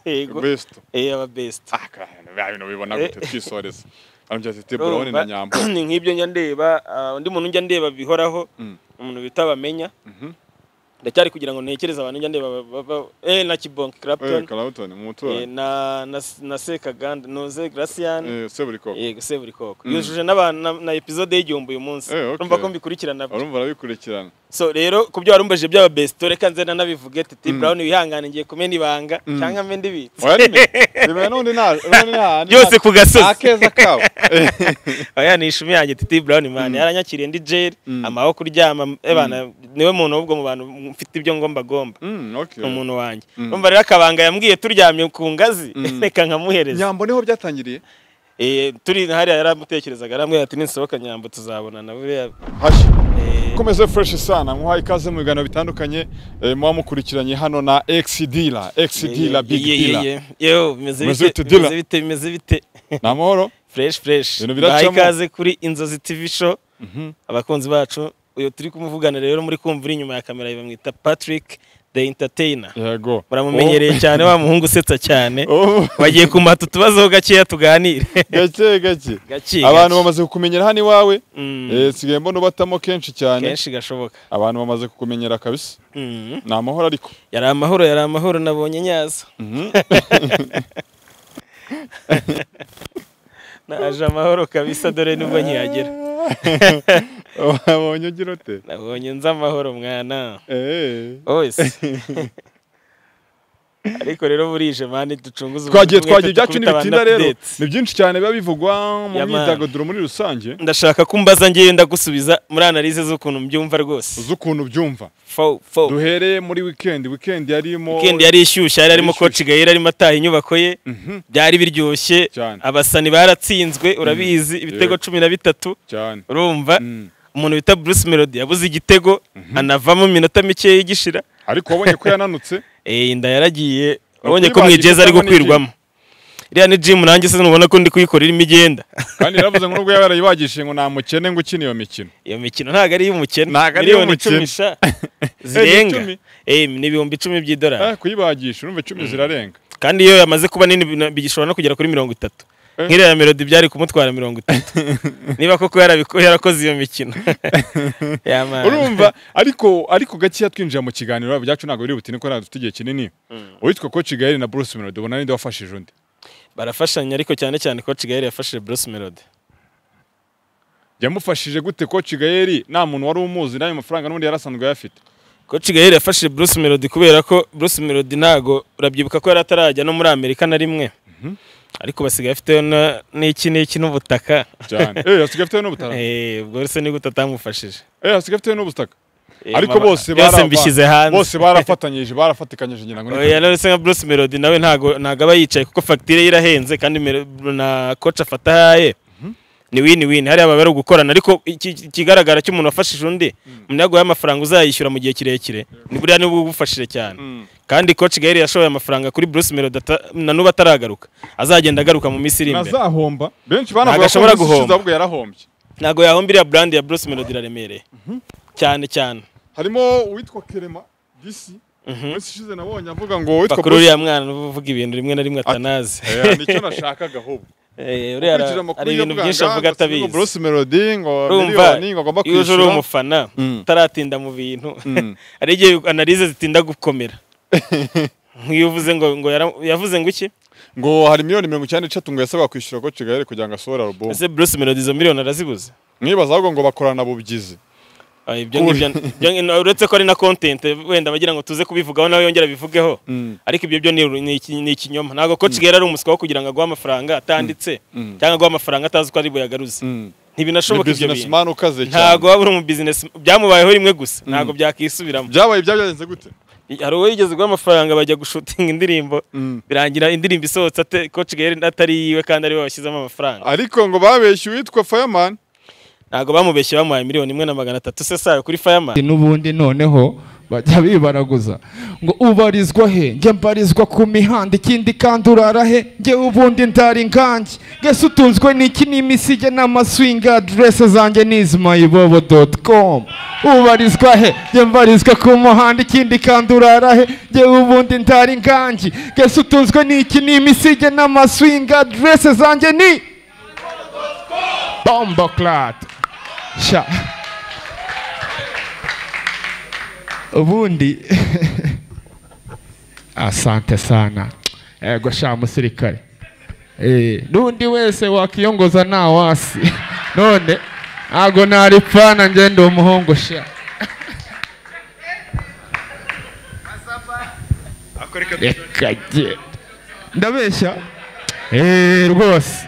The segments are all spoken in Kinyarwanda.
yego besito eh aba best bya bintu bibona gute twisoreza arambwira ati Urumva, teburoni na nyambo ni nk'ibyo njya ndeba ah, undi muntu njya ndeba bihoraho Mm. umuntu bita bamenya Mhm. ndacyari kugira ngo ntekereze abantu njya ndeba ba- ba- eh na kibonke Eh, clapton Clapton, mu eh, muturanyi na na na sekaganda noze gracian Eh, seburikoko yego se buri koko Mm. yujuje n'abantu na- na episode y'igihumbi uyu munsi Eh, okay. urumva ko mbikurikirana urumva arabikurikirana so rero ku byo warumbajije byaba best reka nze nanabivuge titi Mm. brown wihangane ngiye kumena ibanga Mm. cyangwa mbe ndibitse oya nime nime nundi nta nundi nta byose ku nta gasozi keza kabo oya ni ishumi yanjye titi brown man yaranyakiriye ndi jail Mm. amaho kuryama ebana niwe muntu w'ubwo mu bantu mfite ibyo ngomba gomba Mm, ni okay umuntu wanjye Mm. umva rero akabanga yambwiye turyamye ku ngazi Mm. reka nkamuhereza nyambo niho byatangiriye Eh, turi hariya yaramutekerezaga arambwira ati ninsohoka nyambo tuzabonana buriya hashya eh, komeze fresh sana muhaye ikaze mu biganiro bitandukanye eh, muba mukurikiranye hano na X Dealer X Dealer Big Ye- ye- ye- Dealer ye. Yo, bimeze Bimeze bite bite dealer? bimeze bite bimeze bite ni amahoro fresh fresh Ibintu biracamo. baha ikaze kuri inzozi tv show abakunzi bacu uyu turi kumuvugana rero muri kumvira inyuma ya kamera bamwita Patrick the entertainer yego baramumenyereye cyane wa muhungu usetsa cyane Oh, bagiye kumata utubazo gakeya tuganire gake gake gake gake. abantu bamaze kukumenyera hano iwawe Mm, eh, nsigaye mbona ubatamo kenshi cyane kenshi gashoboka abantu bamaze kukumenyera kabisa Mm. ni amahoro ariko yari amahoro yari amahoro nabonye nyazo Mhm. naje amahoro kabisa dore nubwo nkihagera wabonye ugira ute nabonye nzi amahoro mwana Eh. wese ariko rero burije mani ducunguze ubuzima twagiye bwacu, twagiye ibyacu dukubite ntibitinda abantu rero updates. ni byinshi cyane biba bivugwa mu Ya man. myidagaduro muri rusange ndashaka ko umbaza ngewe ndagusubiza muri analize z'ukuntu mbyumva rwose z'ukuntu byumva Fo- fo. duhereye muri wikendi wikendi yarimo weekend yari ishyushye yari arimo Ishyushye. koci gahera arimo ataha inyubako ye Mhm, byari biryoshye Cyane. abasani baratsinzwe urabizi ibitego Yego. cumi na bitatu cyane urumva Mm. umuntu bita bruce melody yabuze igitego anavamo mu minota mikeya igishira ariko wabonye ko yananutse Eh, inda yaragiye wabonye ko kuyibagira mwigeza ari cyangwa ni gukwirwamo iriya ni jimu nanjye se nubona ko ndi kuyikora irimo igenda kandi yaravuze ngo nubwo yaba yarayibagishije ngo nta mukene ngo ukina iyo mikino iyo mikino ntabwo ari iy'umukene Ntabwo ari miliyoni iy'umukene. icumi sha Eh, ni zirenga icumi. Eh, ni ibihumbi icumi by'idolari Eh, kuyibagisha urumva icumi zirarenga kandi iyo yamaze kuba nini bina- bigishobora no kugera kuri mirongo itatu Eh. nk'iriya melodi byari kumutwara mirongo itatu niba koko yarabiko- yarakoze iyo mikino Ya man. urumva ariko ariko gakeya twinjira mu kiganiro byacu ntabwo biri butine ko ntabwo dufite igihe kinini uwitwa ko kigali na bruce melody ubona ninde wafashije undi barafashanya ariko cyane cyane ko kigali yafashije bruce melody yamufashije gute ko kigali nta muntu wari umuzi n'ayo mafaranga n'ubundi yari asanzwe ayafite Coach Gahera yafashije Bruce Melody kubera ko Bruce Melody ntago urabyibuka ko yari atarajya no muri Amerika na rimwe ariko basigaye afite na- n'iki n'iki n'ubutaka cyane eh asigaye afite n'ubutaka Eh, ubwo rero se ni gute atamufashije eh asigaye afite n'ubutaka Eh, ariko mama- bose byose bara- mbishyize hanze bose barafatanyije barafatikanyije ngira ngo ni Oya, rero se nka Bruce Melody nawe ntago ntago aba yicaye kuko fagitire ye irahenze kandi Mel- na coach afata ahaye ni win win hariya baba bari gukorana ariko iki- iki- ikigaragara cy'umuntu wafashije undi umuntu yaguhaye amafaranga uzayishyura mu gihe kirekare ni buriya niwe ugufashije cyane kandi coach Gael yashoye amafaranga kuri Bruce Melody ata- na n'ubu ataragaruka azagenda agaruka mu minsi iri imbere ntazahomba benshi banavuga ko ashobora minsi ishize guhomba. ahubwo yarahombye ntabwo yahomba iriya brand ya Bruce Melody iraremereye cyane cyane harimo uwitwa kerema disi minsi ishize nabonye avuga ngo witwa bakuru uriya mwana n'ubu uvuga ibintu rimwe na rimwe atanazi Eh, nicyo nashakaga ahubwo Eh, uriya ara- Ukurikije amakuru hari ibintu y'abuganga, byinshi avuga ngo si ngo atabizi Bruce Melody ngo urumva miliyoni ngo agomba iyo uje uri kwishyura umufana Mm. utaratinda mu bintu Mm. hari igihe analize zitinda gukomera nk'iyo uvuze ngo ngo yara- yavuze ngo iki ngo hari miliyoni mirongo icyenda n'eshatu ngo yasabwa kwishyura ko kigali kugira ngo asohore album ese Bruce Melody izo miliyoni arazibuze mwibaza ahubwo ngo bakorana bubyizi Ah, ibyo ngibyo ibyo ngi- uretse ko ari na content wenda bagira ngo tuze kubivugaho nawe yongera bivugeho ariko ibyo byo ni uru- ni iki- ni ikinyoma ntabwo ko Kigera ari umuswa wo kugira ngo aguhe amafaranga atanditse cyangwa aguhe amafaranga atazi ko ari buyagaruze ni ntibinashoboka ibyo bintu businessman ukaze cyane ntabwo waba uri umu business byamubayeho rimwe gusa ntabwo byakisubiramo byabaye ibyagenze gute I- hari uwo yigeze guha amafaranga bajya gushutinga indirimbo birangira indirimbo isohotse ate- ko Kigera atari yiwe kandi ariwe washyizemo amafaranga ariko ngo babeshye uwitwa fireman ntabwo bamubeshye bamuhaye miliyoni imwe na magana atatu se sayo kuri fireman n'ubundi noneho bajya bibaraguza ngo ubarizwa he njye mbarizwa ku mihanda ikindi kandi urara he njye ubundi ndari nkanjye mbese utunzwe n'iki n'imisige n'amaswinga aderese zanjye ni izimayibobo doti komu ubarizwa he njye mbarizwa ku muhanda ikindi kandi urara he njye ubundi ndari nkanjye mbese utunzwe n'iki n'imisige n'amaswinga aderese zanjye ni bombo clad sha ubundi asante sana ego sha musirikare Eh, n'undi wese wakiyongoza nta wasi none ntago nari pfana njye ndi umuhungu sha reka jye ndabeshya Eh, rwose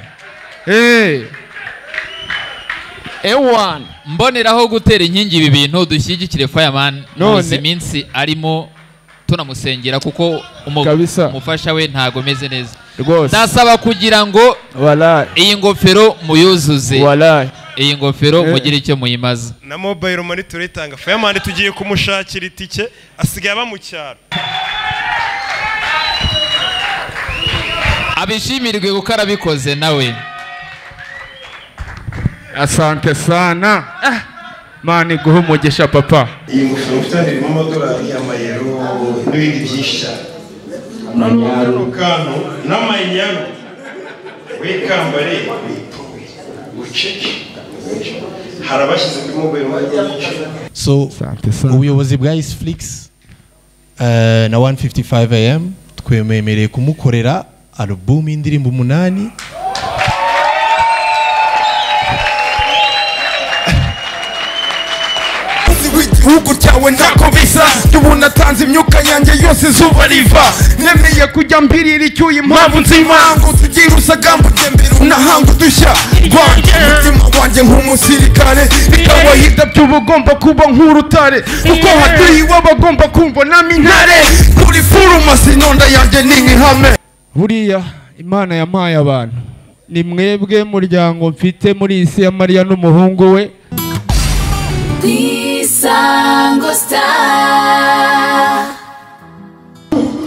Eh. ewani mboneraho gutera inkingi ibi bintu dushyigikire fireman None- muzi iminsi arimo tunamusengera kuko umu- Kabisa. umufasha we ntago ameze neza rwose ndasaba kugira ngo walayi iyi ngofero muyuzuze walayi iyi ngofero Eh. mugire icyo muyimaza na mobile money turayitanga fireman tugiye kumushakira itike asigaye aba mu cyaro abishimirwe kuko arabikoze nawe asante sana Ah, mana iguhe umugisha papa iyi ngofero mufite hano irimo amadolari amayero n'ibindi byinshi cyane amayaro kantu n'amayaro wikambare wituwe uceke hari abashyize kuri mobile money nyinshi so Asante sana. ubuyobozi bwa isflix na 155 am twememereye kumukorera alubumu y'indirimbo umunani igihugu cyawe ntako bisa ndubona tanze imyuka yanjye yose izuba riva nemeye kujya mbirira icyuya impamvu nzima ngo tugira usagamba utembera unahanga udushya rwanjye umutima wanjye nk'umusirikare bikabahida by'ubugomba kuba nk'urutare kuko haduye iw'abagomba kumva nami intare muri forumasi inonda yanjye ni nk'ihame buriya imana yampaye abantu ni mwebwe muryango mfite muri iyi si ya mariya n'umuhungu we Isango Star.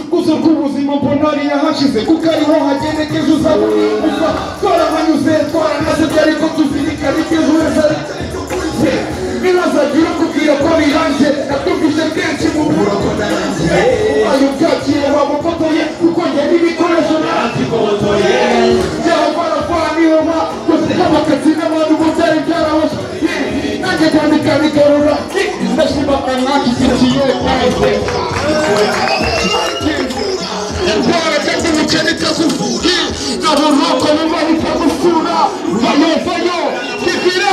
gusa rw'ubuzima mbona hariya hashize kuko ariho hagenekeje uzabumva twarahanyuze twaranaze ariko tuzirikane icyo wese ari cyo kuri cye ntibazagira ukubwira ko birangiye natumvise kenshi mu bura ko narangiye ubaye ubyakira wamufotoye kuko njye n'ibikoresho narangibotoye byaba barafara niyo ma gusa n'abakazi n'abantu bo byari byarahoshe nanjye kwandika bigarura ndashima kanaka ikintu kiyoye kahise Indwara kandi ubukene ikakuvura naho nuko biba bikagusura vayovayo kivira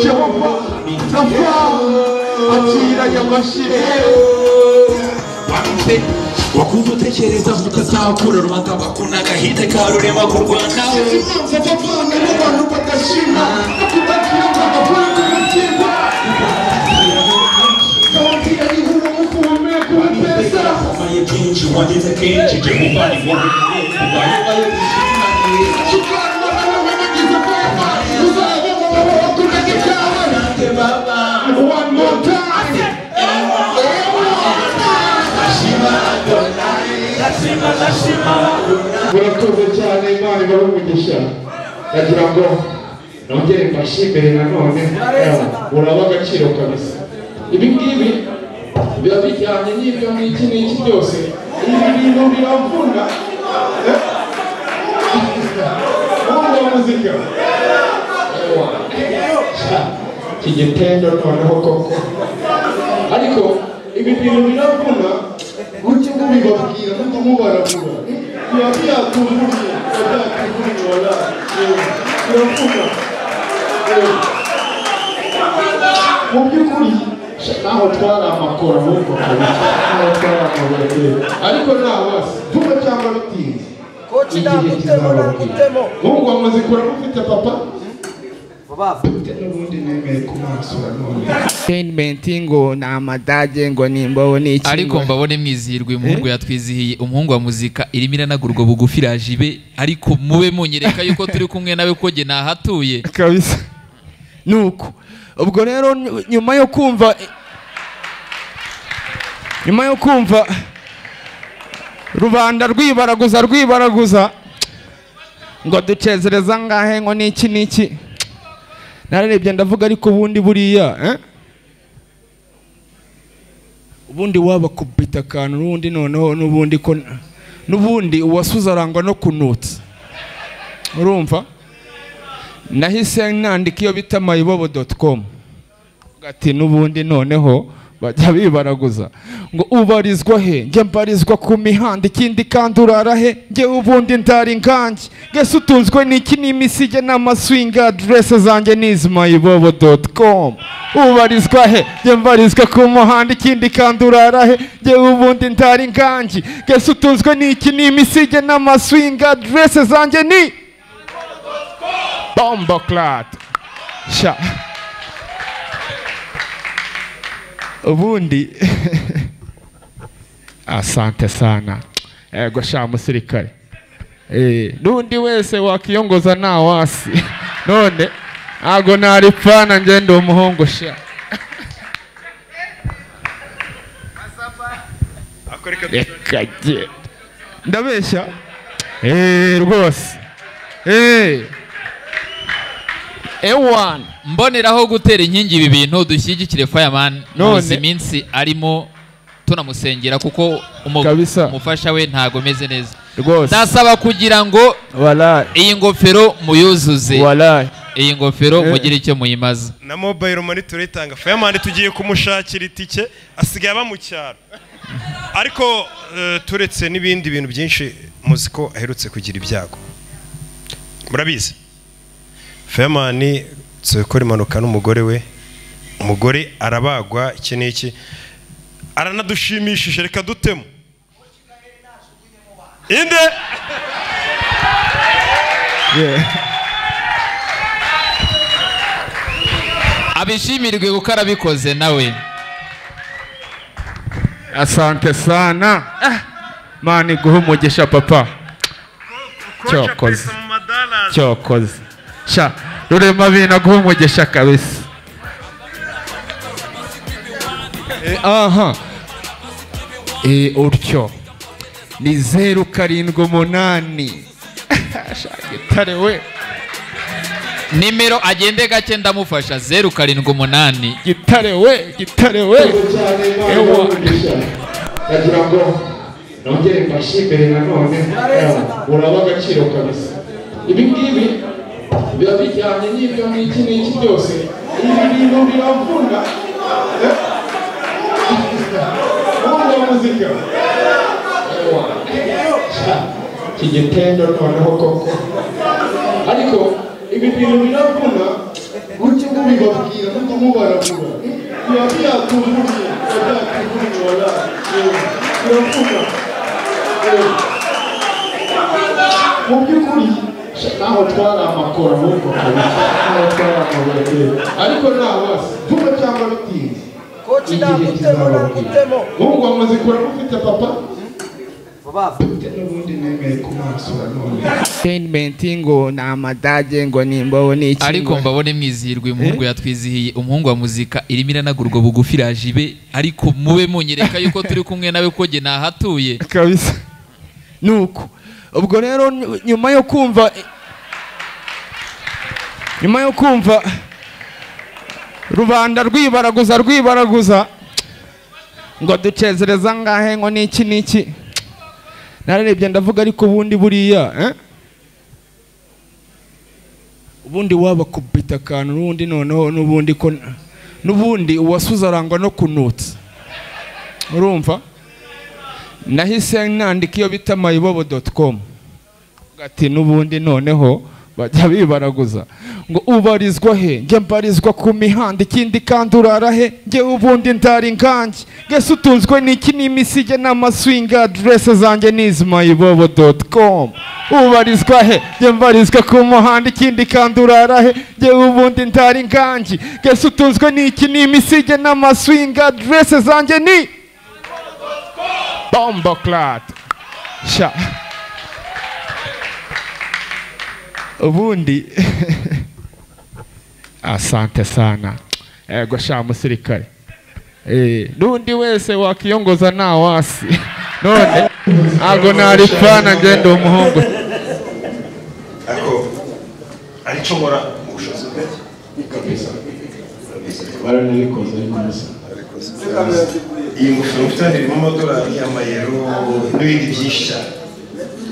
Jehova Nafa akira yamashire wakumva utekereza mukazakura rubanda bakunda agahite ka rurema ku rwanda imanza bavanga n'abantu badashima no kubabwira ngo abahungu umutima kababwira ihura mu guhumeka ubuteza ubaye byinshi wageze kenshi jya muvana inkuru ubaye ubaye bishimanire kiganwa n'abantu bagize ubwoba uzaba mu babo bakundaga ibyawe kandi baba one more time ndashima ndashima murakoze cyane imana ibahe umugisha ndagira ngo nongere mbashimire nanone muraba agaciro kabisa ibi ngibi biba bijyanye n'ibyo ngiki n'iki byose ibi bintu biravuna Eh? Wumva muzika Ewa. Sha, kigitendo noneho koko ariko ibi bintu biravuna mujye mubibabwira mujye mubaragura biba byatunguriye byatunguriye wala biravuga mu by'ukuri naho twari amakoro n'ubwo naho twari amakoro kera ariko nta wasi vuba cyangwa bitinze igihe kizababwira nubwo muzikura mufite papa n'ubundi nemeye ku maso ya none entertainment ngo ni amadage ngo ni imbobo ni iki ariko ngo- mbabone mwizihirwe umuhungu yatwizihiye umuhungu wa muzika irimo iranagurwa bugufi iraje ibe ariko mube munyereka yuko turi kumwe nawe ko jye nahatuye kabisa nuko ubwo rero ny- nyuma yo kumva nyuma yo kumva rubanda rwibaraguza rwibaraguza ngo ducezereza ngahe ngo niki niki nararebye ndavuga ariko ubundi buriya eh? ubundi waba kubita akantu n'ubundi noneho n'ubundi ko n'ubundi uwasuze arangwa no kunutsa urumva nahise nandika iyo bita mayibobo doti komu ati n'ubundi noneho bajya bibaraguza ngo ubarizwa he njye mbarizwa ku mihanda ikindi kandi urara he njyewe ubundi ndari nkanjye mbese utunzwe n'iki n'imisige n'amaswinga aderese zanjye ni izi mayibobo doti komu ubarizwa he njye mbarizwa ku muhanda ikindi kandi urara he njyewe ubundi ndari nkanjye mbese utunzwe n'iki n'imisige n'amaswinga aderese zanjye ni bombo clat sha ubundi asante sana ego sha musirikare Eh, n'undi wese wakiyongoza nta wasi none ntago naripfana njye ndi umuhungu sha reka jye ndabeshya Eh, rwose Eh. ewan mboneraho gutera inkingi ibi bintu dushyigikire fireman None- muzi iminsi arimo tunamusengera kuko umu- Kabisa. umufasha we ntago ameze neza rwose ndasaba kugira ngo walayi iyi ngofero muyuzuze walayi iyi ngofero Eh. mugire icyo muyimaza na mobile money turitanga fireman tugiye kumushakira itike asigaye aba mu cyaro ariko eh, turetse n'ibindi bintu byinshi muzi ko aherutse kugira ibyago murabizi fireman gukora impanuka n'umugore we umugore arabagwa iki n'iki aranadushimishije reka dutemo inde abishimirwe kuko arabikoze nawe asante sana Ah, mana iguhe umugisha papa cyokoze cyokoze sha rurema bina guha umugisha kabisa Eh, aha Eh, utyo ni zeru karindwi umunani gitare we nimero agende gake ndamufasha zeru karindwi umunani gitare we gitare we ewa ndagira ngo nongere mfashe imbere nanone uraba agaciro kabisa ibi ngibi biba bijyanye n'ibyo ngiki n'iki byose ibi bintu biravuna eh? wumva muzika Ewa. iki gitendo noneho koko ariko ibi bintu biravuna mujye mubibabwira mujye mubarabura biba byatuvuniye biba byatuvuniye waraye biravuga Ewa. mu by'ukuri sha, naho twari amakoro n'ubwo naho twari amakoro kera ariko nta wasi vuba cyangwa bitinze igihe kizababwira nubwo muzikora mufite papa n'ubundi nemeye ku maso ya none entertainment ngo ni amadage ngo ni imbobo ni iki ariko ngo- mbabone mwizihirwe umuhungu yatwizihiye umuhungu wa muzika irimo iranagurwa bugufi iraje ibe ariko mube munyereka yuko turi kumwe nawe ko jye nahatuye kabisa nuko ubwo rero ny- nyuma yo kumva nyuma yo kumva rubanda rwibaraguza rwibaraguza ngo ducezereza ngahe ngo niki niki nararebye ndavuga ariko ubundi buriya eh? ubundi waba kubita akantu n'ubundi noneho n'ubundi ko n'ubundi uwasuze arangwa no kunutsa urumva nahise nandika iyo bita mayibobo doti komu ati n'ubundi noneho bajya bibaraguza ngo ubarizwa he njye mbarizwa ku mihanda ikindi kandi urara he njye ubundi ndara inkange mbese utunzwe n'iki n'imisige n'amaswinga aderese zanjye ni izimayibobo doti komu ubarizwa he njye mbarizwa ku muhanda ikindi kandi urara he njye ubundi ndara inkange mbese utunzwe n'iki n'imisige n'amaswinga aderese zanjye ni bombo karate sha ubundi asante sana yego sha musirikare Eh, n'undi wese wakiyongoza nta wasi none ntabwo nari fana ngenda umuhungu ariko aricyo nkora mu bushobozi bwacyo kabisa baranabikoze ariko musa iyi ngofero mfite hano irimo amadolari y'amayero n'ibindi byinshi cyane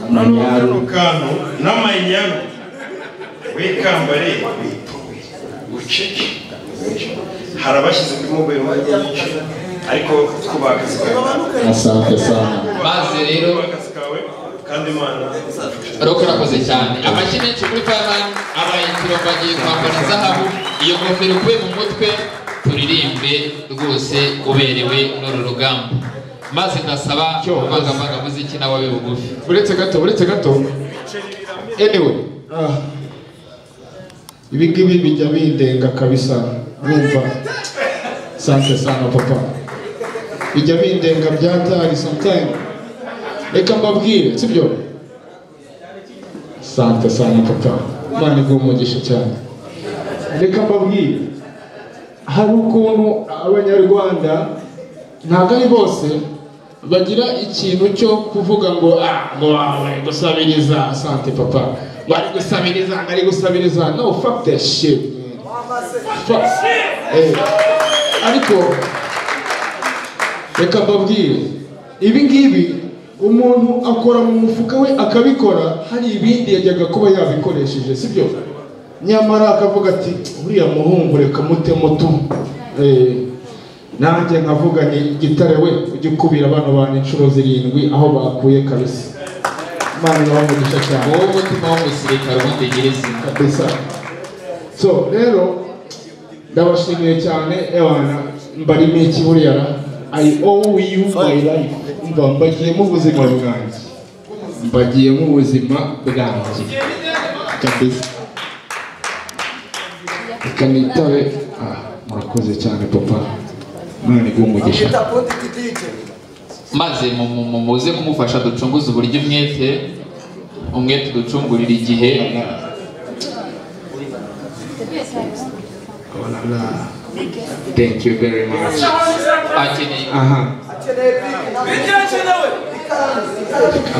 Amanyaru. kantu n'amanyaru wikambare wipuwe uceke hari abashyize kuri mobile money nyinshi ariko twubaha akazi kawe Asante sana. maze rero akazi kawe kandi imana Roko urakoze cyane amashyi menshi kuri Fireman abaye ikirombe agiye kwambara izahabu iyo ngofero ukuye mu mutwe turirimbe rwose uberewe n'uru rugamba maze ndasaba abavangavanga muziki n'ababe bugufi uretse gato uretse gato anyway ah, ibi ngibi bijya bindenga kabisa numva sante sana papa bijya bindenga byatari sometime reka mbabwire sibyo sante sana papa imana iguhe umugisha cyane reka mbabwire hari ukuntu abanyarwanda ntabwo ari bose bagira ikintu cyo kuvuga ngo ah ngo ah, bari gusabiriza sante papa bari gusabiriza ngo ari gusabiriza no fuck that shit fuck Eh, ariko reka mbabwire ibi ngibi umuntu akora mu mufuka we akabikora hari ibindi yajyaga kuba yabikoresheje sibyo nyamara akavuga ati uriya muhungu reka mutemo tu Eh, nanjye nkavuga ni gitare we ujye ukubira abana bantu inshuro zirindwi aho bakuye kabisa imana ibaha umugisha cyane wowe umutima w'umusirikare umutegereza kabisa so rero ndabashimiye cyane abana mbarimo iki buriya ra i owe you my life mba mbagiyemo ubuzima bwanjye mbagiyemo ubuzima bwanjye kabisa reka nitabe ah murakoze cyane papa imana iguhe umugisha maze mu- mu- mu- muze kumufasha ducunguze uburyo umwete umwete uducungurira igihe thank you very much akeneye aha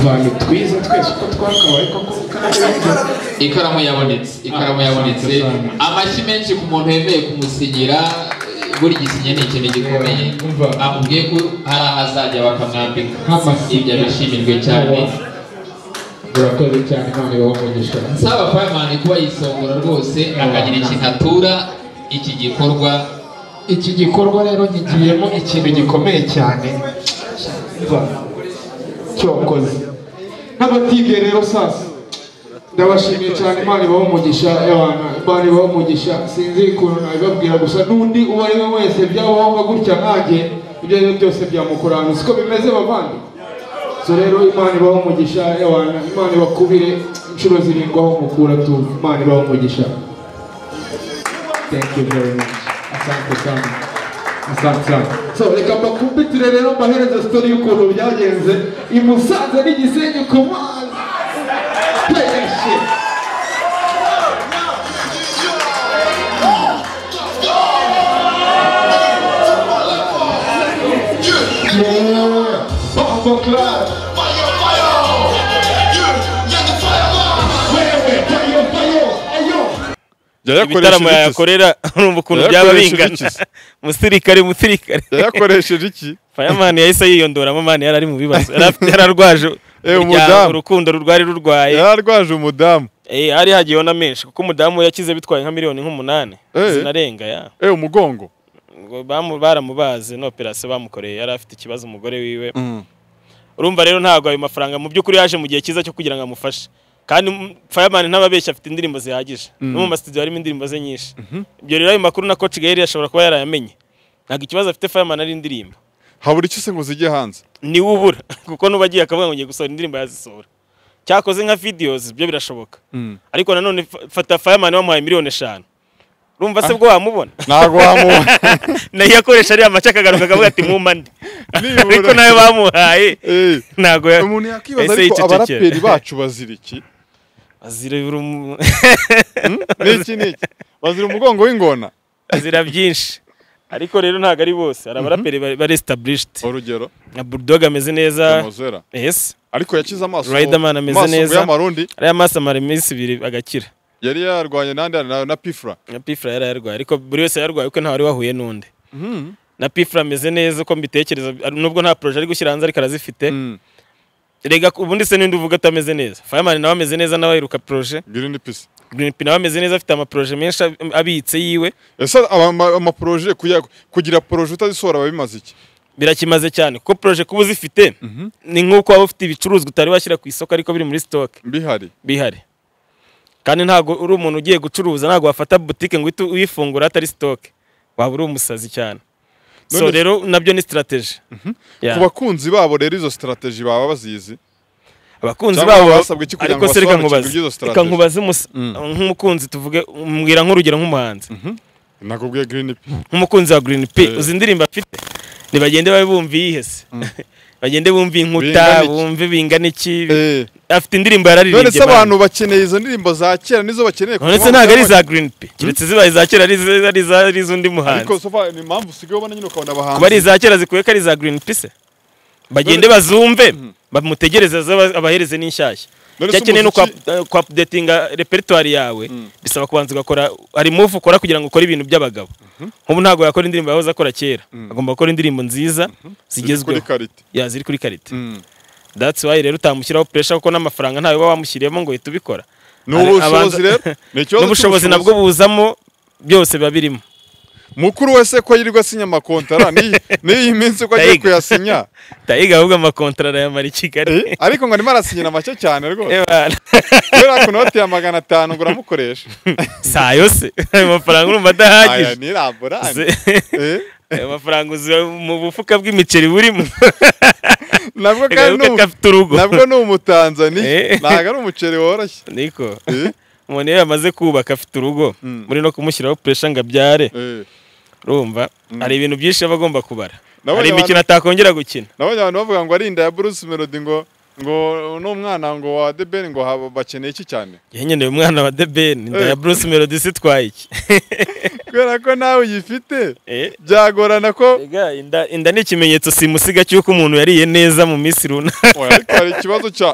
abantu twize twese uko twakabaye koko ikaramu yabonetse ikaramu yabonetse amashyi menshi ku muntu wemeye kumusigira eh, buri gisinye ni ikintu gikomeye amubwiye ko hari aho azajya bakamwambika ibyo abishimirwe cyane murakoze cyane imana ibahe umugisha nsaba fireman kuba yisongora rwose akagira ikintu atura iki gikorwa iki gikorwa rero gigiyemo ikintu gikomeye cyane Umva, cyokoze n'abativiye rero sasa ndabashimiye cyane imana ibahe umugisha abana imana ibahe umugisha sinzi ukuntu nabibabwira gusa n'undi uwo ari we wese byabahonga gutya nkanjye ibyo ari byo byose byamukora ahantu siko bimeze bavandi so rero imana ibahe umugisha abana imana ibakubire inshuro zirindwi aho mukura tu imana ibahe umugisha thank you very much asante sana asante sana so reka mbakumbitire rero mbahereza sitori y'ukuntu byagenze i musanze n'igisenyi ku mazi pereshe Bombo Club. Wewe, fire, fire. Ayo. ibitaramo yayakorera urumva ukuntu byaba Yayakoresha bingana ibiki se? musirikare musirikare yayakoresheje iki fireman yahise yiyondoramo mani yari ari mu bibazo Yari afite- yari arwaje Eh, umuryango, umudamu. urukundo rwari rurwaye yari arwaje umudamu Eh, hari hagiyeho na menshi kuko umudamu yakize bitwaye nka miliyoni nk'umunani Eh. zinarenga ya eh umugongo Ngo bamu- baramubaze no operasiyo bamukoreye yari afite ikibazo umugore wiwe Mm. urumva rero ntabwo ayo mafaranga mu by'ukuri yaje mu gihe cyiza cyo kugira ngo amufashe kandi mm, fireman ntababeshya afite indirimbo zihagije Mm. no mu masitudiyo harimo indirimbo ze nyinshi ibyo rero ayo makuru na coach gael ashobora kuba yarayamenye ntabwo ikibazo afite fireman ari indirimbo habura icyo se ngo zijye hanze niwe ubura kuko n'uba agiye akavuga ngo ngiye gusohora indirimbo yazisohora cyakoze nka videos ibyo birashoboka ariko nanone fa- fata fireman wamuhaye miliyoni eshanu urumva se bwo wamubona ntabwo wamubona nayo yakoresha ariya make akagaruka akavuga ati mumande ariko nawe bamuhaye ntabwo ya- umuntu Ese yakwibaza ariko yicecekera. abaraperi bacu bazira iki azira urumu- n'iki n'iki bazira umugongo w'ingona azira byinshi ariko rero ntabwo ari bose hari abaraperi ba- ba established urugero nka bulldog ameze neza Demozera. yes ariko yakize amaso riderman ameze amaso ngo neza y'amarundi ariya maso amara iminsi ibiri agakira yari yarwanye n'andi na, na pifra na pifra yari yarwaye ariko buri wese yarwaye kuko ntawe wari wahuye n'undi na pifra ameze neza uko mbitekereza ari- nubwo nta poroje ari gushyira hanze ariko arazifite rega ubundi se n'indi uvuga atameze neza fireman nawe ameze neza nawe aheruka poroje green pisi green nawe ameze neza afite amaporoje menshi ab- abitse yiwe ese ama- amaporoje kuya- kugira poroje utazisohora biba bimaze iki birakimaze cyane kuko poroje kuba uzifite ni nk'uko waba ufite ibicuruzwa utari washyira ku isoko ariko biri muri sitoke bihari bihari kandi ntabwo uri umuntu ugiye gucuruza ntabwo wafata butike ngo uhite uyifungura hatari sitoke waba uri umusazi cyane so None- rero nabyo ni sitirateji Yeah. ku bakunzi babo rero izo strategy baba bazizi abakunzi Cyangwa babo basabwe iki kugira ariko ngo se reka basobanukirwe nkubaze iby'izo reka strategy? nkubaze umus- nk'umukunzi tuvuge mbwira nk'urugero nk'umuhanzi nakubwiye green p nk'umukunzi wa green p uzi indirimbo afite ntibagende babe bumva iyihe se bagende bumva Bingana inkuta iki? bumve bingana iki afite indirimbo none se yararirimbye abantu bakeneye izo ndirimbo za kera nizo bakeneye none se ntabwo ari iza green p keretse zibaye iza kera ari iza- ari iza- ari iz'undi muhanzi ariko so far ni impamvu usigaye ubona nyine ukabona abahanzi kuba ari iza kera zikwiye ko ari iza green p se bagende bazumve bamutegereze zaba- abahereze n'inshyashya None se cyakeneye no umuziki- kwapudetinga repertoire yawe bisaba kubanza ugakora hari move ukora kugira ngo ukore ibintu by'abagabo nk'ubu ntabwo yakora indirimbo yahoze akora kera agomba gukora indirimbo nziza zigezweho kuri karite. Ya, ziri kuri karite that's why rero utamushyiraho pressure kuko n'amafaranga ntayo uba wamushyiriyemo ngo uhita ubikora Ni Hari ubushobozi abanza- rero. Ni ikibazo n'ubushobozi cy'ubushobozi. nabwo buzamo byose biba birimo mukuru wese ko yirirwa asinya amakontara n'iyi n'iyi minsi ko agiye Tayiga. kuyasinya tayiga ahubwo amakontara arayamara i kigali ariko ngo arimo arasinyira make cyane rwose Ebana. kubera ko inoti ya magana atanu ngo uramukoresha saa yose ayo mafaranga urumva aya adahagije ni laborari Ze- ayo mafaranga uzi mu bufuka bw'imiceri burimo nabwo kandi agaruka ni umu- gafite urugo nabwo ni umutanzaniya Eh. ntabwo ari umuceri woroshye niko umuntu iyo yamaze kubaka afite urugo muri no kumushyiraho pressure ngo abyare Eh. urumva hari ibintu byinshi aba agomba kubara hari Nabonye imikino abantu- atakongera gukina nabonye abantu bavuga ngo ari inda ya Bruce Melody ngo ngo n'umwana ngo wa The Ben ngo haba bakeneye iki cyane Njye nyine uyu mwana wa The Ben inda ya Bruce Melody sitwaye iki kubera ko nawe uyifite Eh. byagorana ko Ega, inda, inda ni ikimenyetso simusiga cy'uko umuntu yariye neza mu minsi runaka Oya, ariko hari ikibazo cya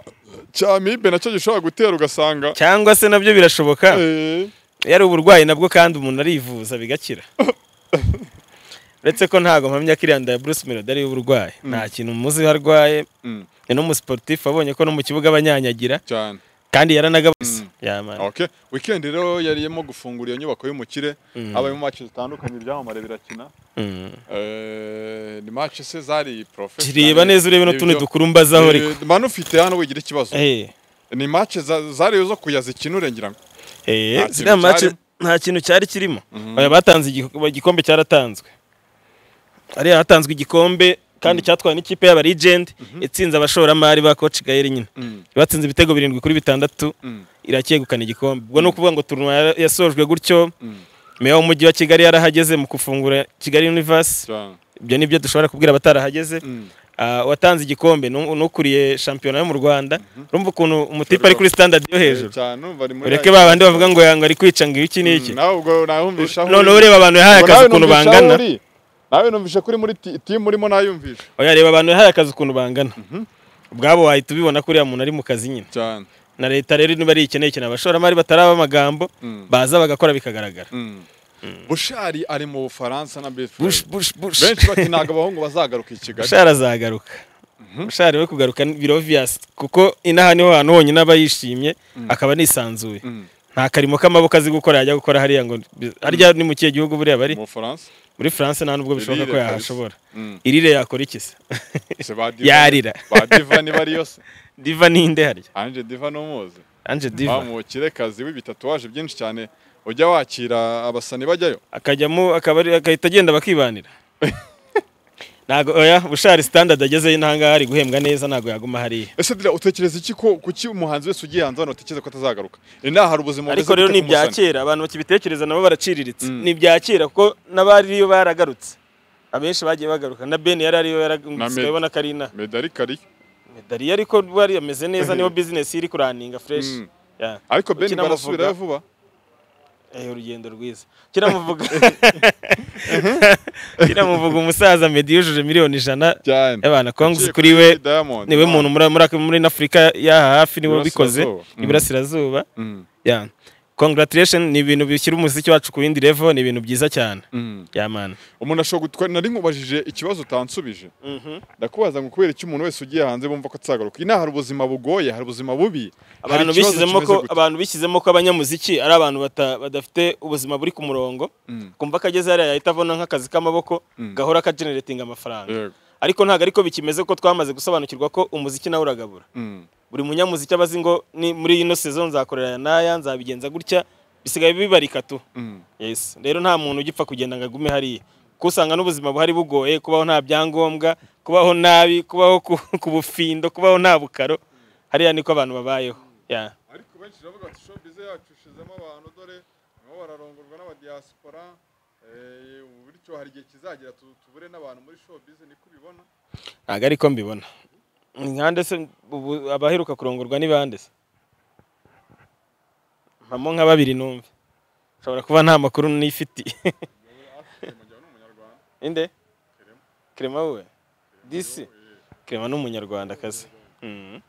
cya amibe nacyo gishobora gutera ugasanga cyangwa se nabyo birashoboka eh, yari uburwayi nabwo kandi umuntu arivuza bigakira uretse ko ntabwo mpamya ko iriya nda ya Bruce Melody ari uburwayi nta kintu muzi arwaye ni n'umusiporutifu abonye ko no mu kibuga abanyanyagira cyane kandi yaranagabuze yamara okay weekend rero yariyemo gufungura iyo nyubako y'umukire habayemo match zitandukanye ibyamamare birakina Eh, ni match se zari professional kireba neza urebe n'utundi dukurumbazaho ariko Eh, manu ufite hano wigira ikibazo Eh, ni match za- zari zo kuyazikinure ngira ngo eh, Nta kintu ziriya match cyarimo. nta kintu cyari kirimo Oya, batanze igiko- igikombe cyaratanzwe hariya hatanzwe igikombe kandi cyatwawe n'ikipe y'aba legend itsinze abashoramari ba coach Gael nyine batsinze ibitego birindwi kuri bitandatu iracyegukana igikombe ubwo ni ukuvuga ngo turunwa yara- yasojwe gutyo meya w'umujyi wa kigali yarahageze mu gufungura kigali universe cyane ibyo ni byo dushobora kubwira abatarahageze Ah, watanze igikombe ni- ni ukuriye shampiyona yo mu rwanda urumva ukuntu umutipe ari kuri standard yo hejuru cyane umva ari muri ureke babandi bavuga ngo yanga ari kwica ngo iki n'iki nawe ubwo nahumvisha aho noneho uri. ureba abantu yahaye Ubwo akazi nawe ukuntu numvisha aho bangana uri. nawe numvisha ko uri muri ti- timu urimo nayumvisha oya reba abantu yahaye akazi ukuntu bangana ubwabo wahita ubibona ko uriya muntu ari mu kazi nyine cyane na leta rero niba ari ikeneye ikintu abashoramari bataraba amagambo baza bagakora bikagaragara bushari ari mu bufaransa na Best bush Friends. bush bush benshi bati ntabwo abahungu bazagaruka i kigali bushara azagaruka bushara we kugaruka biro viyasi kuko inaha niho hantu honyine aba yishimye akaba anisanzuye nta karimo k'amaboko azi gukora yajya gukora hariya ngo bi- harya ni mu kihe gihugu buriya bari mu bufaransa muri france nta nubwo bishoboka ko Irire kabisa. yahashobora Mm. irire yakora iki se Se ba Diva- yarira ba diva niba ari yose diva ni inde harya anje diva n'umuzi Ange Diva. umukirekazi w'ibitatuwaje byinshi cyane ujya wakira abasani bajyayo akajyamo akabari agahita agenda bakibanira ntago oya bushari standard agezeyo ntahangaha ari guhembwa neza ntago yaguma hariya ese dira utekereza iki ko kuki umuhanzi wese ugiye hanze hano utekereza ko atazagaruka inaha hari ubuzima ariko rero ni ibya kera abantu bakibitekereza nabo baraciriritse ni ibya kera kuko n'abari yo baragarutse abenshi bagiye bagaruka na Ben yari ariyo yaragurutse ubona ko ari inaha medari kariyo medari ariko wari ameze neza niho business iri kuraninga fresh Mm. Yeah. ariko Ben Ukinamuvuga- barasubirayo vuba Eh, urugendo rwiza kiramuvuga kiramuvuga umusaza Meddy yujuje miliyoni ijana y'abantu kongs kuri we Diamond, niwe wow. muntu muri muri- muri Africa y'aha hafi niwe ubikoze Iburasirazuba. Mm. iburasirazuba Mm. yeah congratulation ni ibintu bishyira umuziki wacu ku yindi level ni ibintu byiza cyane yeah man umuntu ashobora gutwara nari nkubajije ikibazo utansubije ndakubaza ngo kubera iki umuntu wese ugiye hanze bumva ko atazagaruka inaha hari ubuzima bugoye hari ubuzima bubi hari abantu ikibazo bishyizemo ko kimeze gute. abantu bishyizemo ko abanyamuziki ari abantu bata- badafite ubuzima buri ku murongo Mm. kumva ko ageze hariya yahita abona nk'akazi k'amaboko Mm. gahora kageneratinga amafaranga Yego. ariko ntabwo ariko bikimeze ko twamaze gusobanukirwa ko umuziki nawe uragabura Mm. buri munyamuziki aba azi ngo ni muri ino sezo nzakorera aya n'aya nzabigenza gutya bisigaye bibarika tu Mm. yes rero nta muntu ugipfa kugenda ngo agume hariya kuko usanga n'ubuzima buhari bugoye kubaho nta byangombwa kubaho nabi kubaho ku, ku bufindo kubaho nta bukaro hariya niko abantu babayeho yeah. ariko benshi baravuga bati showbiz yacu ishizemo abantu dore nibo bararongorwa n'abadiaspora eh, ubu bityo hari igihe kizagera tu- tubure n'abantu muri showbiz niko ubibona ntabwo ariko mbibona nkande se ubu abaheruka kurongorwa ni bande se mpamo nka babiri numve nshobora kuba nta makuru nifitiye inde kerema wowe disi kerema ni umunyarwandakazi Mhm. undi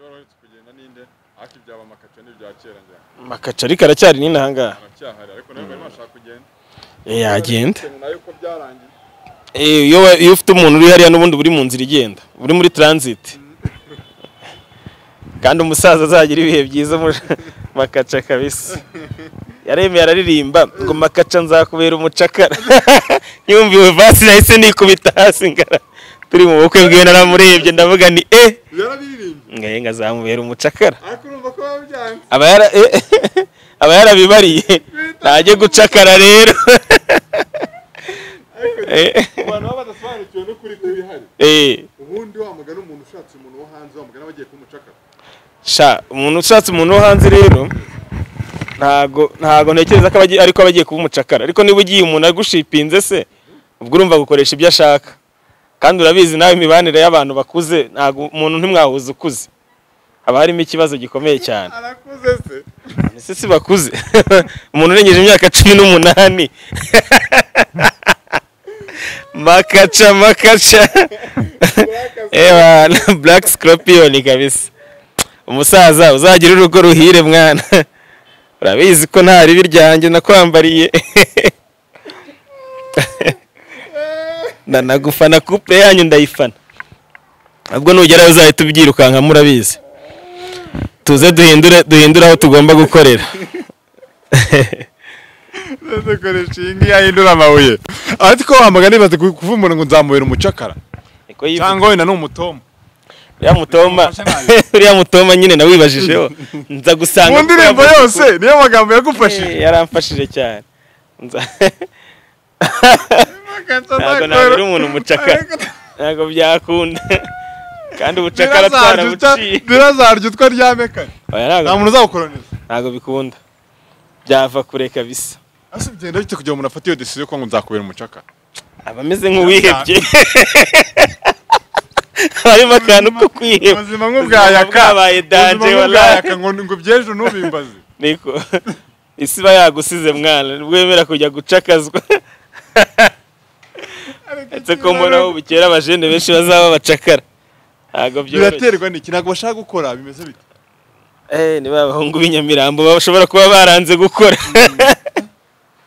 wari uherutse kugenda ninde ariko ibyaba amakaca n'ibya kera njya makaca ariko aracyari nini ahangaha aracyahari ariko nawe barimo bashaka kugenda Eh, yagenda nayo ko byarangiye Eh, iyo wa- iyo ufite umuntu uri hariya n'ubundi buri mu nzira igenda uri muri transit kandi umusaza azagira ibihe byiza mu- makaca kabisa yaremeye araririmba ngo makaca nzakubera umucakara yumviwe vasi nahise nikubita hasi ngara turi mu bukwe bwiwe naramurebye ndavuga ni eh ngo eh, ngo azamubera umucakara aba yara eh, aba yarabibariye ntajye gucakara rero Eh. abantu baba badasobanukiwe n'ukuri kw'ibihari Eh. ubundi wamugana umuntu ushatse umuntu wo hanze wamugana bagiye kumucakara sha umuntu ushatse umuntu wo hanze rero ntago ntago ntekereza ko abagiye ariko abagiye kuba umucakara ariko niba ugiye umuntu agushipinze se ubwo urumva gukoresha ibyo ashaka kandi urabizi nawe imibanire y'abantu bakuze ntago umuntu ntimwahuza ukuze haba harimo ikibazo gikomeye cyane arakuze se ese si bakuze umuntu urengeje imyaka cumi n'umunani makaca makaca ewa black scorpion kabisa umusaza uzagira urugo ruhire mwana urabizi ko nta ribi ryanjye nakwambariye ndanagufana couple yanyu ndayifana ubwo nugerayo uzahita ubyirukankamo urabizi tuze duhindure duhindure aho tugomba gukorera dukoresha iyi ngiyi ahindura amabuye ariko wamugana bibaze ku- kuvumbura ngo nzamubera umucakara cyangwa wenda ni umutoma uriya mutoma uriya mutoma nyine nawibajijeho nza gusanga mu ndirimbo yose niyo magambo yagufashije yaramfashije cyane Nza- ntabwo nagira umuntu umucakara ntabwo byakunda kandi ubucakara twarabuciye birazarya utwa ryamekane Oya, ntabwo- nta muntu uzagukoraniza ntabwo bikunda byava kure kabisa ese bigenda bite kugira ngo umuntu afate iyo decision ko ngo nzakubera umucakara aba ameze nk'uwihebye harimo akantu ko kwiheba ubuzima nk'ubwayaka bwabaye danje ubuzima wallahi. nk'ubwayaka ngo ngo by'ejo ntubimbaze niko isi iba yagusize mwana ntibwemera kujya gucakazwa ndetse ko mbonaho bukera abajene benshi bazaba bacakara ntabwo byoroshye biraterwa n'iki ntabwo bashaka gukora bimeze bite Eh, ni ba bahungu b'inyamirambo bashobora kuba baranze gukora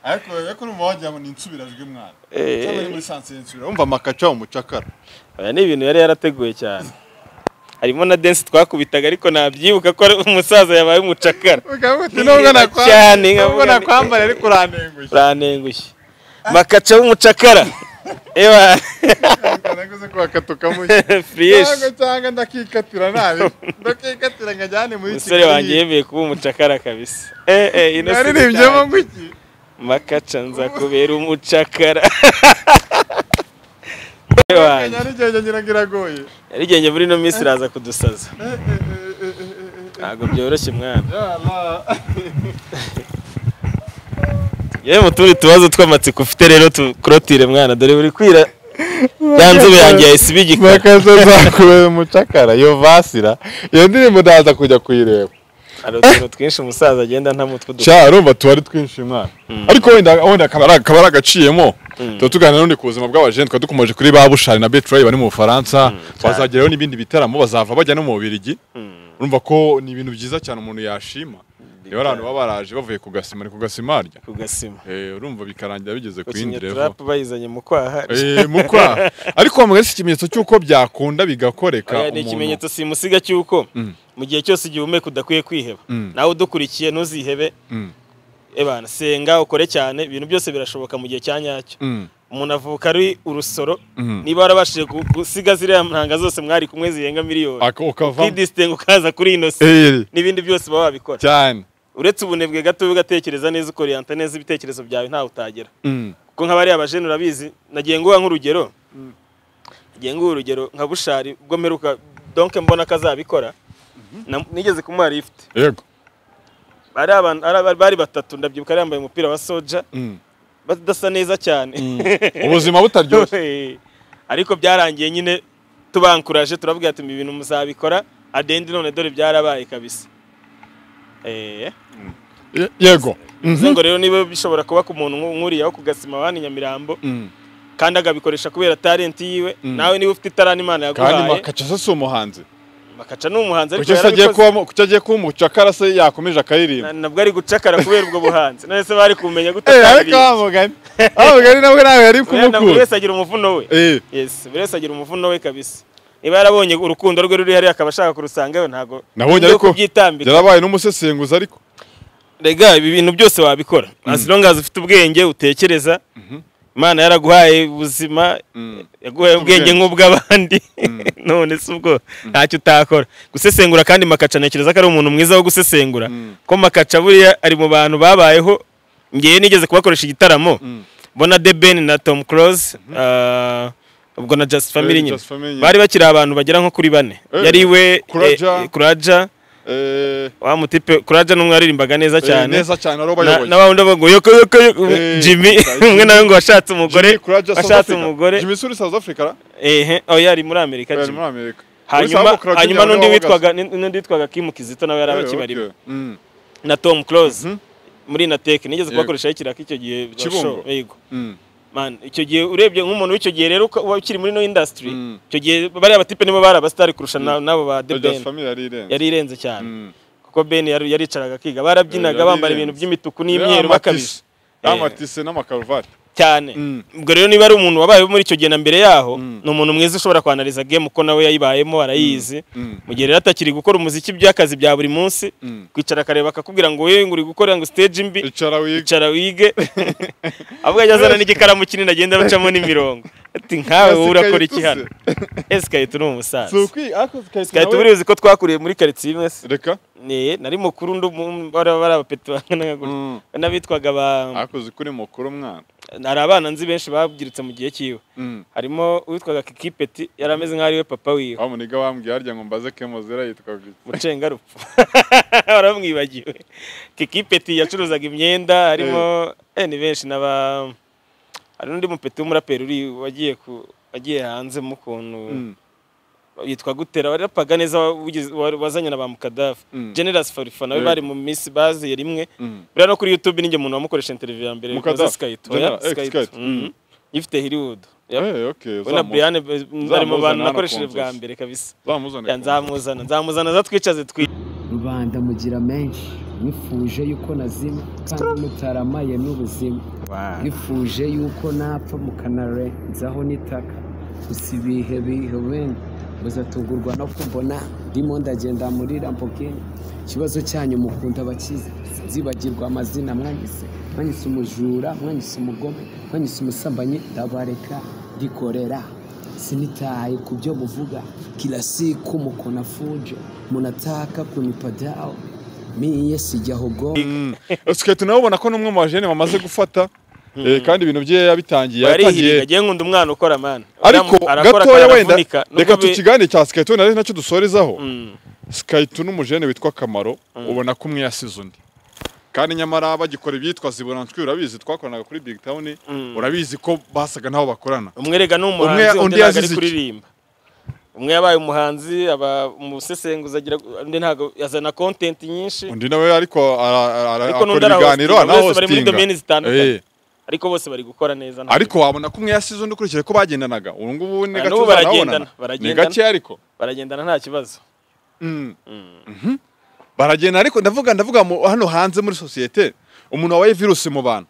ariko ariko urumva wagira ngo ni insubirajwi mwana Eh. cyangwa ni muri sansiyo insubira wumva amakaca umucakara aya ni ibintu yari yarateguye cyane harimo na dense twakubitaga ariko nabyibuka ko ari umusaza yabaye umucakara uti nubwo nakwa- cyane, nubwo nubwo nkavuga nti- nakwambara ariko urantengushye urantengushye makaca w'umucakara ewa naguze ko bakatukamu Fresh. cyangwa ndakikatira nabi ndakikatira nkajyane muri umusore wanjye yemeye kuba umucakara kabisa eh eh ino Naririmbyemo ngo iki makaca nza kubera umucakara Kenya n'igenge ngira ngo iragoye yarigenge muri ino minsi iraza kudusaza ntabwo byoroshye mwana yewe mu tundi tubazo tw'amatsiko ufite rero tukurotire mwana dore buri kwira ya nzobe yanjye yahise iba igikara makaza zakubera umucakara iyo vasira iyo ndirimbo ndaza kujya kuyireba hari utuntu twinshi umusaza agenda nta mutwe cya urumva tuba ari twinshi mwana ariko wenda wenda akaba ari- akaba ari agaciyemo tuba tuganira n'undi ku buzima bw'abajenti twaba dukomeje kuri ba bushari na betrayi bari mu bufaransa bazageraho n'ibindi bitaramo bazava bajya no mu bubirigi urumva ko ni ibintu byiza cyane umuntu yashima rero abantu baba baraje bavuye ku gasima ni ku gasima harya ku gasima urumva bikarangira bigeze ku gusinya yindi revo turapu bayizanye mu kwaha Eh, mu kwaha ariko wamugana si ikimenyetso cy'uko byakunda bigakoreka Oya, ni ikimenyetso simusiga cy'uko mu gihe cyose ugihumeka udakwiye kwiheba Mm. nawe udukurikiye ntuzihebe Mm. ebana senga ukore cyane ibintu byose birashoboka mu gihe cya nyacyo Mm. umuntu avuka ari urusoro Mm. niba warabashije gu- gusiga ziriya ntanga zose mwari kumwe zirenga miliyoni Ako- ukavamo. ukidisitenga ukaza kuri inosi Eh. n'ibindi byose baba wabikora cyane uretse ubunebwe gato ugatekereza neza ukoriyanta neza ibitekerezo byawe ntawe utagera Mm. kuko nk'abariya bajene urabizi nagiye nguha nk'urugero nagiye nguha urugero nka bushari ubwo mperuka donke mbona ko azabikora na- nigeze kumuha lifuti yego bari abantu ari- bari batatu ndabyibuka yari yambaye umupira wa soja Mm. badasa neza cyane Ubuzima butaryoshye. Eh, ariko byarangiye nyine tubankuraje turabwira ati ibintu muzabikora adendi none dore byarabaye kabisa Eh. Ye- yego bivuze ngo rero niba bishobora kuba ku muntu nku- nk'uriya wo ku gasima wani nyamirambo Mm. kandi agabikoresha kubera talenti yiwe Mm. nawe niba ufite itarani imana kandi yaguhaye makaca se si umuhanzi makaca ni umuhanzi ariko kuki se agiye yarabikoze kuba kuki agiye kuba umucakara se yakomeje akaririmba Na- nabwo ari gucakara kubera ubwo buhanzi none se bari kumenya gute Eh, ariko ataririmba? wamugani wamugani nabwo nawe yari Wenda buri kumukura wese agira umuvuno we Eh. yes buri wese agira umuvuno we kabisa niba yarabonye urukundo rwe ruri hariya akaba ashaka kurusangayo ntago nabonye ibyo ariko kubyitambika yarabaye n'umusesenguzi ariko rega ibi bintu byose wabikora as long as ufite ubwenge utekereza imana yaraguhaye ubuzima yaguhaye ubwenge nk'ubw'abandi none si ubwo ntacyo utakora gusesengura kandi makaca ntekereza ko ari umuntu mwiza wo gusesengura ko makaca buriya ari mu bantu babayeho ngewe nigeze kubakoresha igitaramo bona de ben na tom close ah, ubwo na just family Eh, nyine Just Family. bari bakiri abantu bagera nko kuri bane Eh, yari we Kuraja. kuraja wa mutipe kuraja n'umwe waririmbaga neza Eh, cyane neza cyane, wari Na- ubayoboye. na wa wundi avuga ngo yoko yoko yoko, Eh, jimmy Jimmy. umwe nawe ngo washatse umugore Jimmy Kuraja, South washatse Africa. umugore Jimmy Suri South Africa ra? ehe oya ari muri amerika Ari Jimmy. muri Amerika. Uri hanyuma sawa, Kuraja hanyuma nyabwo n'undi wahagaze. witwaga n'undi witwaga kim kizito nawe yari Eh, abakibarimo okay. Mm. na tom close muri nateke nigeze Yego. kubakoresha ikiraka icyo gihe Kibungo. basho- yego Mm. man icyo gihe urebye nk'umuntu w'icyo gihe rero uko- uba ukiri muri no industry icyo gihe bariya batipe nibo bari abasitari kurusha na- n'abo ba The Just Ben. Family yari irenze. yari irenze cyane kuko Ben yari- yaricaraga akiga barabyinaga Yari bambara ibintu irenze. by'imituku n'imyeru Yari bakabije amatise. Yari amatise n'amakaruvati cyane ubwo rero niba ari umuntu wabayeho muri icyo gihe na mbere yaho ni umuntu mwiza ushobora kwanariza game uko nawe yayibayemo arayizi mu gihe rero atakiri gukora umuziki by'akazi bya buri munsi kwicara akareba akakubwira ngo wowe ngo uri gukora ngo stage mbi icara wige icara wige ahubwo ajya azana n'igikaramu kinini agenda bacamo n'imirongo ati nkawe wowe urakora iki hano ese kayitu ni umusaza Si ukwi- ariko Kayitu Kayitu nawe- buriya uzi ko twakuriye muri karitsiye imwe se reka nari mukuru undi mu- bari bari abapeti bangana gutya n'abitwaga ba akoze kuri mukuru mwana hari abana nzi benshi babyiritse mu gihe cyiwe harimo uwitwaga kikipeti yari ameze nk'aho ari we papa wiwe wa muniga wambwiye harya ngo mbaze kemozera yitwaga iki mucengarupfu waramwibagiwe kikipeti yacuruzaga imyenda harimo eh, ni benshi n'aba hari n'undi mupeti w'umuraperi uri wagiye ku wagiye hanze mu kuntu Mm. yitwa gutera warapaga neza wagize- wa- wazanye na ba mukadafu Mm. generous farifa nawe Eh. bari mu minsi baziye rimwe Mm. buriya no kuri youtube ninjye muntu wamukoresha interiviyu ya mbere Mukadaff, wakoze Skype, oya, General, eh, Skype. Skype. Mhm. Mm. ifite hiriwood uzamu- ubona brian eh, uzamuzana ari mu bantu hano nakoresheje ku bwa nzozi. mbere kabisa Uzamuzane Ya, ku nzamuzana nzamuzana azatwicaze twi rubanda mugira menshi nifuje yuko nazima kandi mutaramaye n'ubuzima nifuje yuko napfa mukanarenzaho n'itaka gusa ibihe bihe wenda muzatungurwa no kumbona ndimo ndagenda muri lambogini ikibazo cyanyu mukunda abakize nzibagirwa amazina mwanyise mwanyise umujura mwanyise umugome mwanyise umusambanyi ndabareka ndikorera sinitaye ku byo muvuga kila siku muko na fujo munataka kunipadao miye sijahogo siketi nawe ubona ko n'umwe mu bajene bamaze gufata eh, kandi ibintu bye yabitangiye yatangiye barihirira agiye nkunda umwana ukora mani ariko Arakora gatoya akanavunika. wenda Nubwo reka bi- tukiganire cya sikayito nari nacyo dusorezaho Mm. sikayito n'umujene witwa kamaro ubona ko umwe yasize undi kandi nyamara bagikora ibyitwa zibonantwi urabizi twakoranaga kuri big town urabizi ko basaga n'aho bakorana umwe rega ni Umwe- umuhanzi undi ntabwo undi ari yazize iki? kuririmba umwe yabaye umuhanzi aba umusesenguzi agira undi ntabwo yazana kontenti nyinshi undi nawe ariko ara- ara- ara- ariko n'undi akora ibiganiro arahostinga, anaho bari muri domeni zitandukanye Eh. ariko bose bari gukora neza ntabwo- ariko wabona ko umwe yasize undi ukurikije ko bagendanaga ubu ngubu ni Ah, gake n'ubu baragendana uzanabonana ni baragendana gake ariko baragendana nta kibazo Mhm. baragenda ariko ndavuga ndavuga mu- hano hanze muri sosiyete umuntu wabaye virusi mu bantu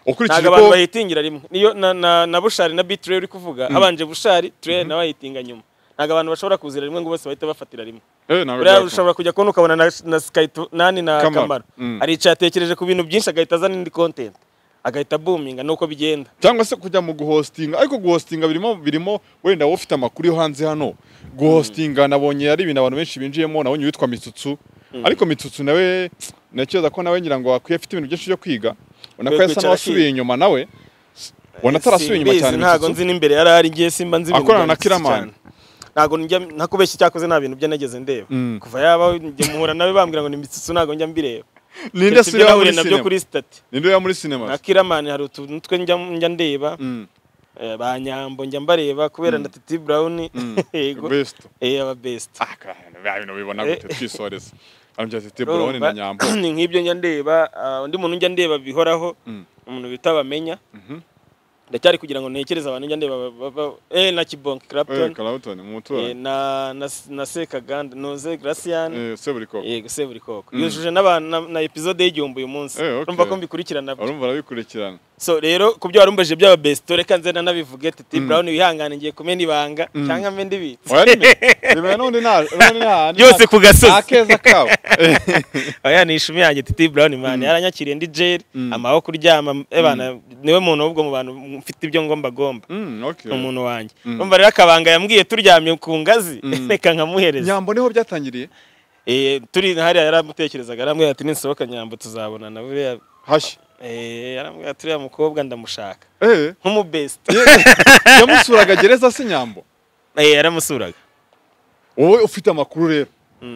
ukurikije ntabwo abantu ko bahitingira rimwe niyo na, na, na bushari na bitrey uri kuvuga Mm. habanje bushari trey nawe ayitinga nyuma ntabwo abantu bashobora kuzira rimwe ngo bose bahite bafatira rimwe Eh, ntabwo buriya byakunda. ushobora kujya kubona ukabona na, na skype nani na Kamaro. kamaro Mm. aricaye atekereje ku bintu byinshi agahita azana indi content agahita boominga nuko bigenda cyangwa se kujya mu guhostinga ariko guhostinga birimo birimo wenda wowe ufite amakuru yo hanze hano guhostinga nabonye ari ibintu abantu benshi binjiyemo nabonye uwitwa mitsutsu Mm. ariko mitsutsu nawe nakeza ko nawe ngira ngo wakwiye afite ibintu byinshi byo kwiga ubona ko Kwiye yasa kwicara n'uwasubiye akiga. inyuma nawe ubona atarasubiye inyuma Simbizi, cyane ntabwo nzi mitsutsu n'imbere yari ari ngiye simba nzi ibintu akorana na bya Mitsu cyane. kiramani ntabwo njya ntakubeshya icyakoze nta bintu bye nageze ndeba Mm. kuva yaba njya muhura nawe bambwira ngo ni mitsutsu ntabwo njya mbireba ninde Keretse ibyo asubira muri nahuriye nabyo kuri sinema stati ninde uba muri sinema na kiramani hari utuntu twe njya njya ndeba Eh, ba nyambo njya mbareba kubera na titi brown yego Best. eh aba best bya bintu bibona gute twisoreza arambya tete Urumva? burabone na nyambo ni nk'ibyo njya ndeba ah, undi muntu njya ndeba bihoraho Mm. umuntu bita bamenya ndacyari kugira ngo ntekereze abantu njya ndeba ba- ba- ba- eh na kibonke Eh, clapton Clapton, umuturanyi. eh, na na na sekaganda noze gracian Eh, Seburikoko. yego seburikoko Mm. yujuje n'abantu na- na episode y'igihumbi uyu munsi Eh, okay. urumva ko mbikurikirana urumva urabikurikirana so rero ku byo warumbaje byaba best reka nze nanabivuge titi Mm. brown wihangane ngiye kumena ibanga Mm. cyangwa mbe ndibitse Oya, nime- nime n'undi nta- n'undi nta- byose ku gasozi nta keza kabo. oya ni ishumi yanjye titi brown man yaranyakiriye ndi jeri amaho kuryama ebana niwe muntu w'ubwo mu bantu mfite ibyo ngomba gomba ni umuntu wanjye Mm. umva rero akabanga yambwiye turyamye ku ngazi reka nkamuhereza nyambo niho byatangiriye Eh, turi hariya yaramutekerezaga arambwira ati ninsohoka nyambo tuzabonana buriya hashya yarambwira ati uriya mukobwa ndamushaka nk'umubesita yamusuraga gereza se nyambo yaramusuraga wowe ufite amakuru rero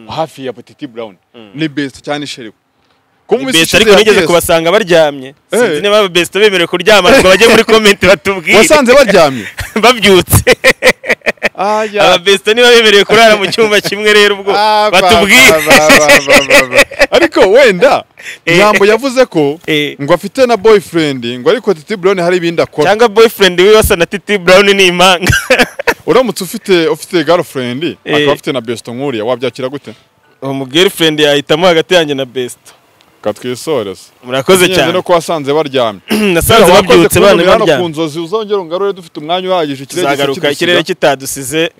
hafi ya petiti brown ni best cyane isheriwe best ariko nigeze kubasanga baryamye sinzi niba best bemerewe kuryama ngo bajye muri comment batubwire wasanze baryamye babyutse aba best niba bemerewe kurara mu cyumba kimwe rero ubwo batubwire ariko wenda nyambo yavuze ko ngo afite na boyfriend ngo ariko titi brown hari ibindi akora cyangwa boyfriend wibasa na titi brown ni impanga uramutse ufite ufite girlfriend akaba afite na best nkuriya wabyakira gute mu girlfriend yahitamo hagati yanjye na best katwisoreze Murakoze cyane. no kuwasanze baryamye Nasanze Wakoze babyutse, kuba bane uri hano baryamye. ku nzozi uzongere ungarure dufite umwanya uhagije ikirere gisa tuzagaruka kigusiga. ikirere kitadusize